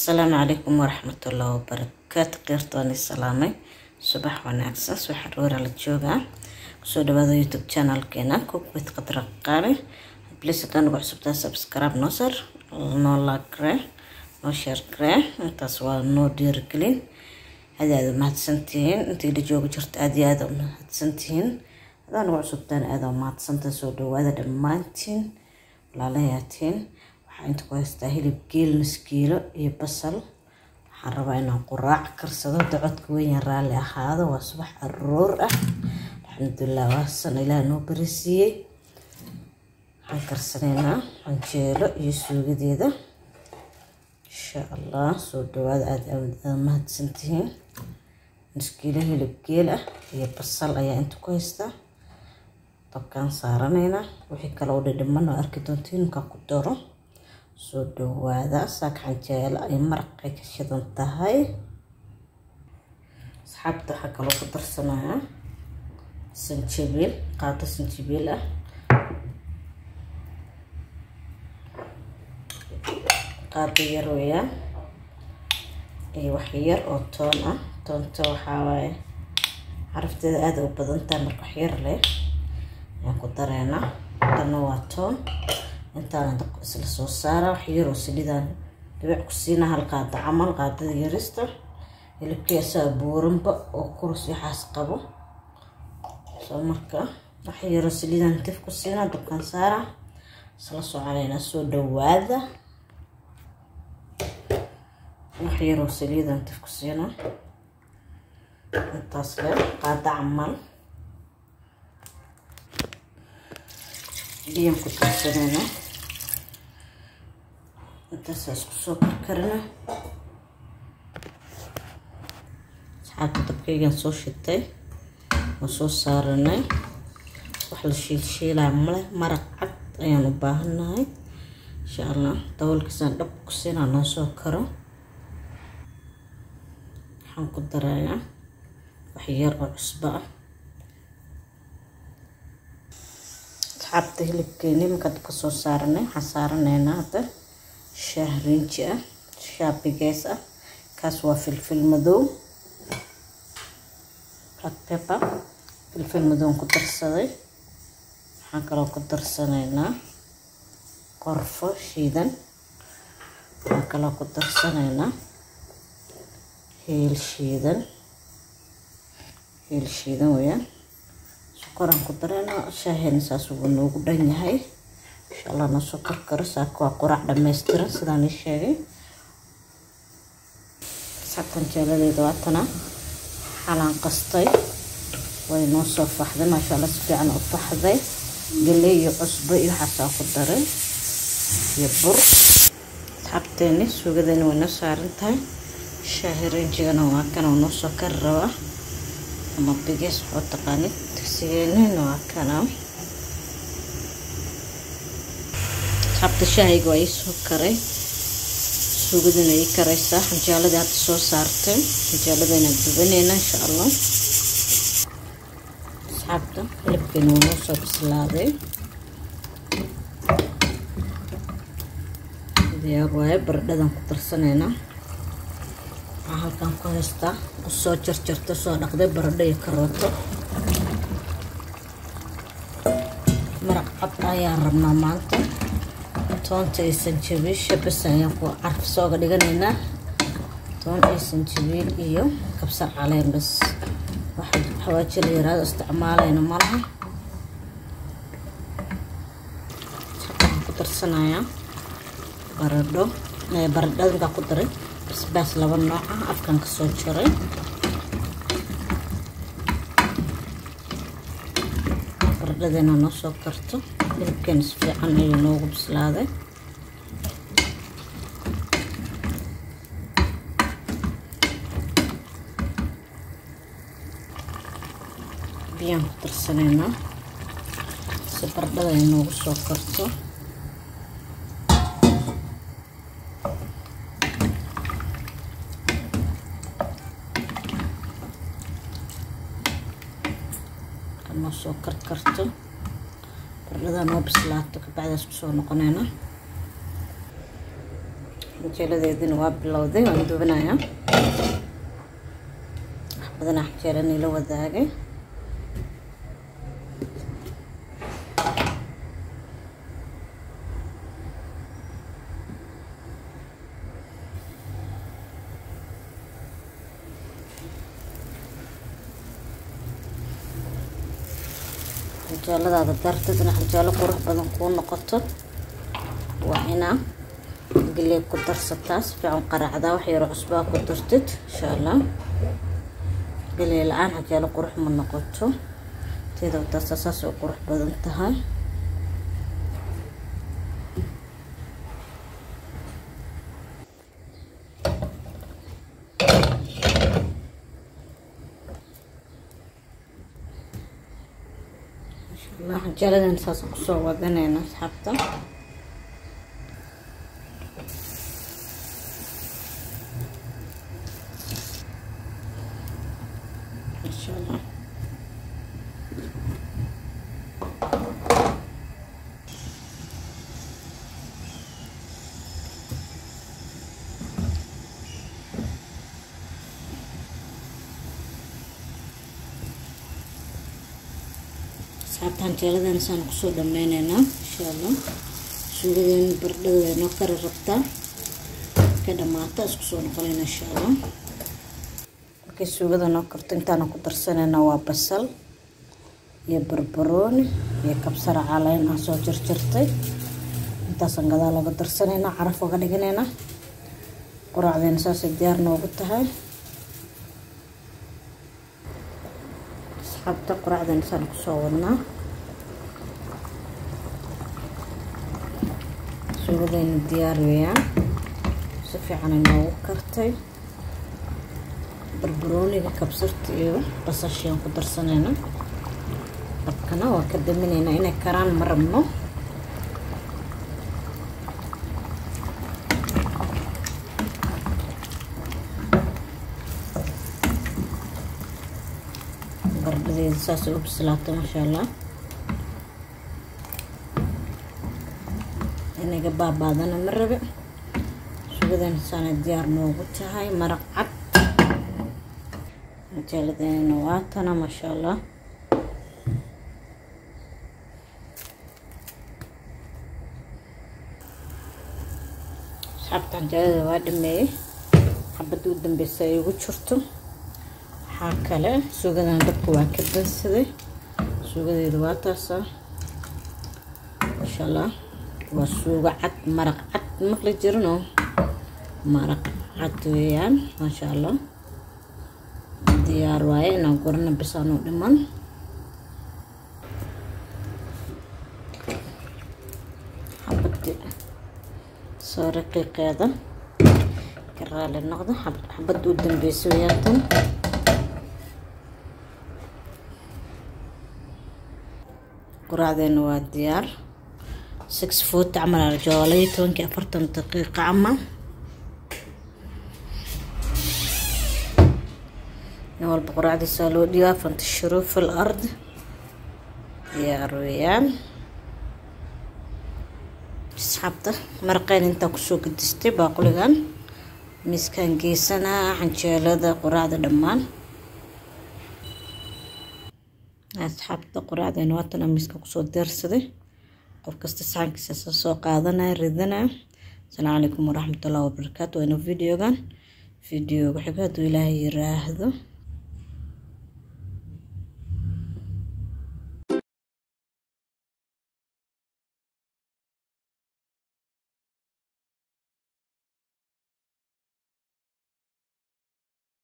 asalaamu calaykum waraxmatullahi wabarakaatu qeyrtooni salaamay subax wanaagsan subax aroora la joogaa kusoo dhawaada youtube channelkeena kukwit qadra qaali please haddaan ugu cusubtaa subscribe noo sar noo like garee noo share garee intaas waa noo dhiirigelin aad aad umahadsantihiin intii la jooga jirta aad iyo aad umahadsantihiin haddaan ugu cusubtaan aad umahadsantahay soo dhawaada dhammaantiin walaalahayaatiin waxaa inta ku haystaa hilib geel maskiilo iyo basal waxaan rabaa inaan quraac karsado dacodka weyn raalli ahaado waa subax aroor ah alxamdulilah waasan ilaah noo barisiiyey waxaan karsanaynaa canjeelo iyo suugadeeda insha allah soo dhawaada aada aada mahadsantihiin maskiilo hilib geel ah iyo basal ayaa inta ku haystaa dabkaan saaranaynaa wixii kale oo dhidhiman oo arki doontiin markaan ku daro soo dhawaada saak canjeelo ay maraqay ka shidan tahay asxaabta waxaa kaloo ku darsanayaa sanjabiil qaado sanjabiil ah qaado yar weeyaan iyo wax yar oo toon ah toonta waxaa waaye carafteeda aada u badan tahay marka wax yar leh ayaan ku dareynaa dana waa toon intaan dabka isla soo saara wax yaroo salidaan dhibic ku siina hal qaada camal qaadada yarista hilibkii asaga buuranba oo kurus waxaas qabo soo marka wax yaroo salidaan tif ku siina dabkaan saara isla soconaynaa soo dhawaada wax yaroo salidaan tif ku siina intaas le qaada camal biyan ku darsanayna intaasaa isku soo karkarina asxaabta dabkaygaan soo shitay oo soo saaranay wax la shiilshiilaa male maraq cad ayaan u baahannahay insha allah daboolkiisaan dhab ku siinaa noo soo karo waxaan ku darayaa wax yar oo cusbo ah asxaabta hilibkeeni markaa dabka soo saaranay waxaan saaranaynaa hadda shaah rinji ah shaah bigeys ah kaas waa filfil madow black pepper filfil madow ku darsaday waxaan kaloo ku darsanaynaa qorfo shiidan waxaan kaloo ku darsanaynaa heel shiidan heel shiidan weeyaan sokoraan ku darayna shaaheen saas uu noogu dhan yahay insha allah noo soo karkaro saaka waa quraac dhammaystiran sidaan ii sheegay saabtan jeeladeeda waatana xalaan qastay way noo soo faxday maasha allah si fiican u faxday galey iyo cusbo iyo waxaasaa ku daray iyo bur asxaabteeni suugadeeni way noo saaran tahay shaahi rinjigana waa kana noo soo kari rabaa ama bigees waxuu taqaanid digsigeenina waa kana asxaabta shaahayga waa ii soo karay suugadina ii karaysaa xanjaaladii hadda soo saartay xanjaaladayna dubanayna insha allah asxaabta hilibkeena wuu noo soo bislaaday diyaar waaye baradhadan ku darsanaynaa waxaa halkan ku haystaa usoo jarjarta soo dhaqday baradho iyo karooto maraq cad ayaan rabnaa maanta toonta iyo sanjabiisha bas ayaan ku carfisooga dhiganaynaa toon iyo sanjabiil iyo kabsar caleen bas waxa xawaaji la yaraado isticmaalayna malaha waxaan ku darsanayaa baradho baradhada markaa ku daray basbaas laba nooc ah afkan ka soo jaray baradhadeena noo soo karto hilibkeena si fiican ayuu noogu bislaaday biyaan ku darsanaynaa si baradhada ay noogu soo karto noo soo karkarto baradhada noo bislaato kabacdaas kusoo noqonayna canjeeladeedina waa bilowday waan dubanayaa wax badanaa canjeelanii la wadaagay canjeeladaada darteed in canjeelo qurux badan kuu noqoto waa inaa galey ku darsataa si fiican qaracdaa wax yaro cusbaa ku dartid insha allah galey la-aan canjeelo qurux ma noqoto teeda darta saas ay qurux badan tahay canjeeladan saas kusoo wadanayna asxaabta insha allah asxaabta canjeeladan saan kusoo dhameyneynaa insha allah suugadeena bardhada noo kari rabtaa ka dhamaata isku soo noqonayna insha allah markay suugada noo karto intaana ku darsanayna waa basal iyo barbarooni iyo kabsar caleyn aan soo jarjartay intaasaan gadaa looga darsanaynaa caraf oga dhiganaynaa quraacdeena saasay diyaar noogu tahay asxaabta quraacdeena saan kusoo wadnaa suugadeyna diyaar weeyaan si fiicanay noogu kartay barbarooniga kabsarta iyo basashiaan ku darsanayna dabkana waa ka daminaynaa inay karaan ma rabno bardhadeeda saasay u bislaatay maasha allah inaga baabaadana ma rabe sugadan saana diyaar noogu tahay maraq cad canjeeladeena waatana maasha allah asxaabta canjeelada waa dhameeyey xabadda u dambeysa ay ugu jirto waxaa kale suugadan dabka waa ka dansaday suugadeeda waa taasa insha allah waa suugo cad maraq cad maqli jirinoo maraq cad weeyaan maasha allah diyaar waaye inaan gurana bisaanu dhiman xabadi soo raqiiqeeda ka raali noqda xabadda u dambeysa weeyaan tan quraacdeena waa diyaar six foot camal aa joolay tobankii afartan daqiiqa camal nin walba quraacdiisaa loo dhiibaa fantashiro fil ard diyaar weeyaan asxaabta maraqeen intaa kusoo gadistay baaquligan miiskaan geysanaa canjeelada quraacda dhammaan asxaabta quraacdeena waatana miiska kusoo deersaday qof kasta saxankiisa soo qaadanaya ridanaya asalaamu calaykum waraxmatullahi wabarakaatu waana videogan videoga xigo hadduu ilaahay yiraahdo